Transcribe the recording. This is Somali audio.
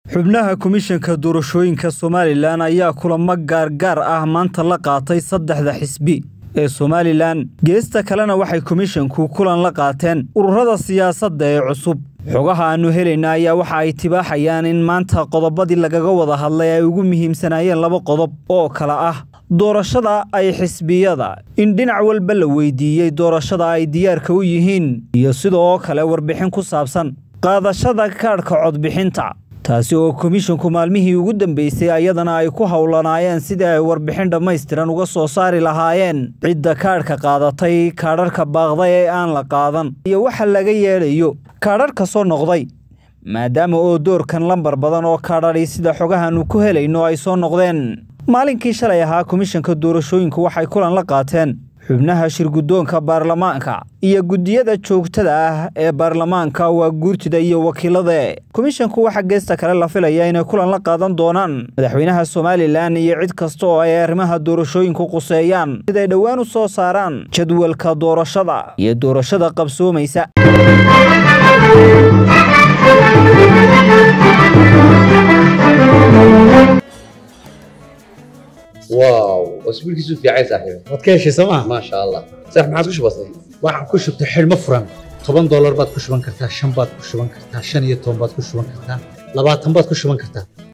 xubnaha komishanka doorashooyinka somalilan ayaa kulamo gaargaar ah maanta la qaatay saddexda xisbi ee somalilan geesta kalena waxay komishanku kulan la qaateen ururada siyaasadda ee cusub xogaha aannu helayna ayaa waxa ay tibaaxayaan in maanta qodobadii lagaga wada hadlay ay ugu muhiimsanaayeen laba qodob oo kale ah doorashada ay xisbiyada in dhinac walba la weydiiyey doorashada ay diyaarka u yihiin iyo sidoo kale warbixin ku saabsan qaadashada kaadhka codbixinta taasi oo komishanku maalmihii ugu dambeysay ayadana ay ku howlanaayeen sidii ay warbixin dhammaystiran uga soo saari lahaayeen cidda kaadhka qaadatay kaadharka baaqday ee aan la qaadan iyo waxa laga yeedhayo kaadharka soo noqday maadaama oo doorkan lambar badan oo kaadhadhi sida xogahannu ku helayno ay soo noqdeen maalinkii shalay ahaa komishanka doorashooyinku waxay kulan la qaateen xubnaha shirguddoonka baarlamaanka iyo guddiyada joogtada ah ee baarlamaanka waa guurtida iyo wakiilada komishanku waxaa geesta kale la filaya inay kulan la qaadan doonaan madaxweynaha somalilan iyo cid kasta oo ay arrimaha doorashooyinku quseeyaan siday dhowaan u soo saaraan jadwalka doorashada iyo doorashada qabsoomaysa واو اسبوعك في عايز صاحبي waad ka heshay sooma ما شاء الله صح ما عاد كش بسيط waxaan ku shubtay xidhmo furan toban doolar baad ku shuban kartaa shan baad ku shuban kartaa shan iyo toban baad ku shuban kartaa labaatan baad ku shuban kartaa